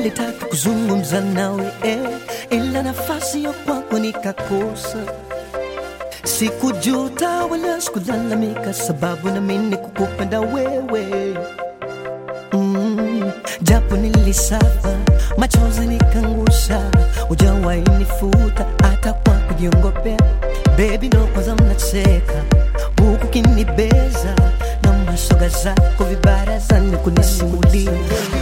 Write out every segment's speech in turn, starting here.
nilitaka kuzungumza nawe eh, ila nafasi ya kwako nikakosa. Sikujuta wala sikulalamika, sababu nami kukupenda wewe mm, japo nilisafa machozi nikangusha, ujawahi nifuta hata kwa kujiongopea. Baby, ndo kwanza mnacheka huku kinibeza na mashoga zako vibarazani kunisimulia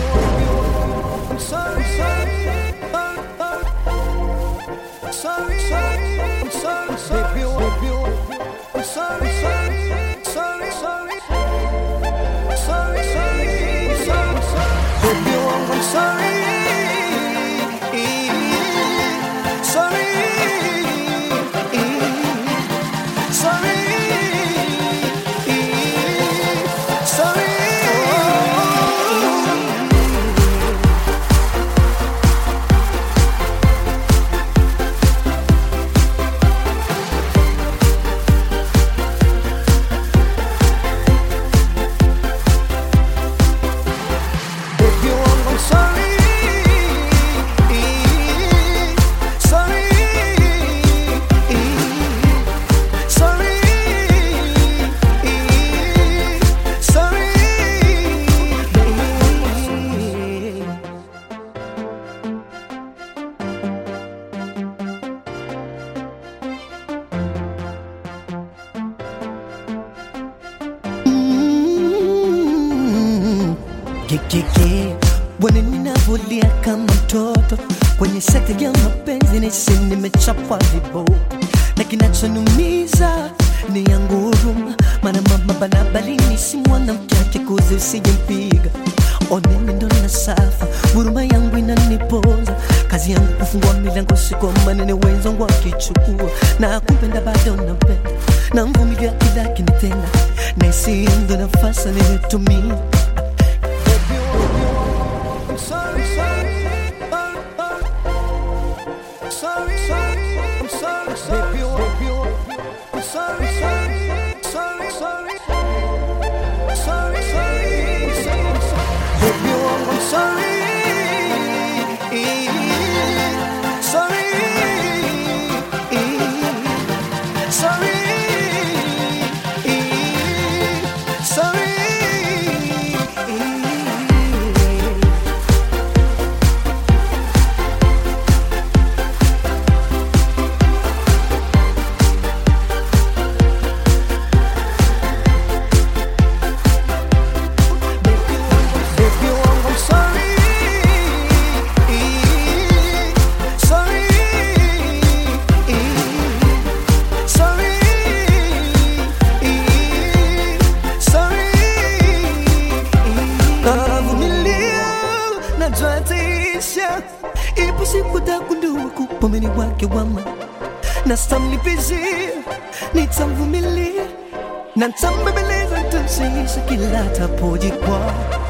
sorry, sorry, oh, oh. sorry, sorry, I'm sorry, sorry, I'm sorry, sorry, sorry, sorry, sorry, sorry, sorry, sorry, baby, oh, I'm sorry, sorry, sorry, sorry. If you want, I'm sorry. Sorry. Sorry. Sorry. Mm, kikiki bwana, ninavulia kama mtoto kwenye sekta ya mapenzi, nisi nimechapwa viboko na kinachonumiza ni yangu huruma, maana mama banabalini si mwanamke akikuzi usijempiga oneni ndo na safa, huruma yangu inanipoza, kazi yangu kufungua milango siku manene wenzangu akichukua na kupenda bado napenda na mvumilia kila kinitenda na isindo nafasi nilitumia I'm sorry, sorry, oh, oh. sorry, sorry, I'm sorry, sorry, I'm sorry, sorry, sorry, sorry, sorry, sorry, sorry, sorry, baby, I'm sorry, sorry, sorry. If you want, I'm sorry. Sorry. Sorry. Sorry. Navumilia, najua taisha, ipo siku takundua kupomeni wake wama na stamlipizia, nitamvumilia na ntambembeleza, ntamshaisha kila tapojikwaa